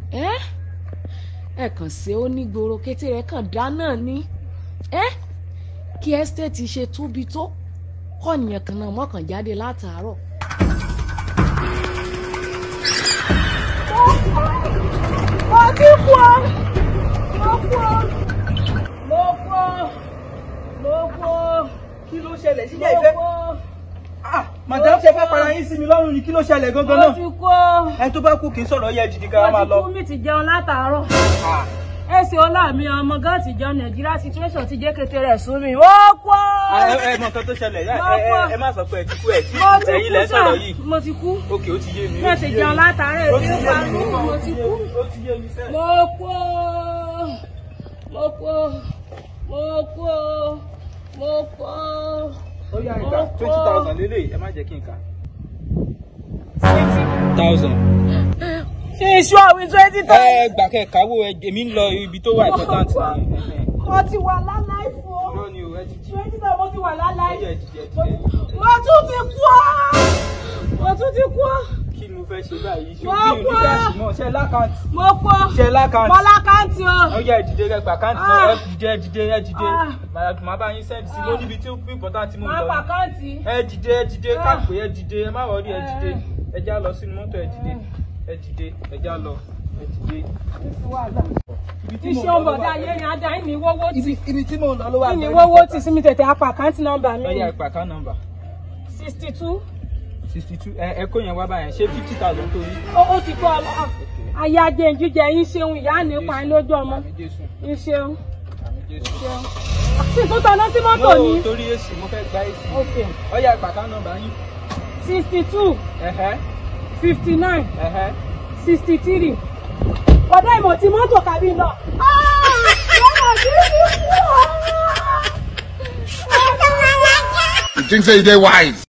ẹ ẹ kàn ṣe ó ní gbòòrò kété rẹ kàn dá náà ní ẹ kí ẹ́stéètì ṣe tóbi tó kọ́nìyàn kan náà mọ́kàn jáde látàárọ̀. mo ti kú ọ mo kú ọ mo kú ọ mo kú ọ kí ló ṣẹlẹ̀ sí mo jẹ́ ìfẹ́ kú ọ ah madam ṣe fẹ́ para yín sí mi lọ́rùn ni kí ló ṣẹlẹ̀ gangan mo náà ti kú ọ ẹni tó bá kú kì í sọ̀rọ̀ yẹ jìdí ká máa mo ti lọ. kú mi ti jẹun látàárọ̀ Ah, èsì ọlá mi ọmọ gan ti jẹun nàìjíríà situation ti jẹ́ kété rẹ̀ sún mi ó kú ọ ẹ ẹ mọ nǹkan tó ṣẹlẹ̀ ẹ Mo ẹ kú. ẹ má sọ pé ẹ ti kú ẹ tí mo ti ẹ̀yin kú lẹ ń sà sọ̀rọ̀ yìí mo ti kú òkè ó ti yé mi. mo ó ti yé jẹun mi. látàárọ̀ ó èmi ti ń yé pa mi mí mo ti kú ó ti yé mi sẹ́ẹ̀. mo kú ọ mo kú ọ mo kú ọ mo kú ọ. ó yá Mo ìgbà kú. twenty thousand lélẹ̀ ẹ má jẹ́ kí n kà. twenty thousand. ṣe iṣu àwìn twenty ẹ gbà kẹ́ káwó ẹ èmi ń lọ ibi tó wà important ni. mo ti wà láláì fún ọ irọ́ ni o ẹ ti jí. twenty thousand mo ti wà láláì ẹ yẹ jíjẹ jíjẹ. mo tún ti kú ọ mo tún ti kú ọ kí ni mo fẹ́ ṣe báyìí ṣe Mo òbí kú. onígbàsí mọ́ ṣe lákàntì. mo kú ọ ṣe lákàntì. mo lákàntì ọ ó yẹ ìdìde rẹ gbà káǹtì Ah. náà ẹ dìde ẹ dìde ẹ dìde Ah. bàbá màá bá yín sẹ́ǹdì sí lórí ibi tí ó bí important mo máa lọ pa ni. káǹtì ẹ dìde ẹ dìde Ah. káàpé ẹ dìde ẹ má wọrí ẹ dìde Eh. ẹ já lọ sínú mọ́tò ẹ dìde ẹ dìde ẹ já lọ ẹ dìde. Ibi tí mò ń iṣẹ́ lọ ló ọ̀bọ̀dá wà ayé bẹ́ẹ̀. yẹn ajá ìní wọ́wọ́ tì Ibi ibi tí mò ń lọ ló wà ìní bẹ́ẹ̀. wọ́wọ́ tì sí mi tètè apá àkáǹtì nọ́mbà mi Ọya ìpà ká nọ́mbà sixty two sixty two ẹ ẹ kó yẹn wá báyẹn ṣé fifty thousand tó yí. ó ó ti kọ́ ọ ayé ajé jíjẹ yín ṣeun ìyá nípa yín lójú ọmọ Àmì Jésù yín ṣeun àmì Jésù. ṣeun sì tún tanná sí mọ́tò ní No, torí èsì mo fẹ́ gba èsì. ok Ọya ìpà ká nọ́mbà yín. sixty two Ẹ̀hẹ́ fifty nine ẹ̀hẹ́. sixty three ọ̀dọ́ ìmọ̀ tí mọ́tò kàbí lọ. You think say you dey wise?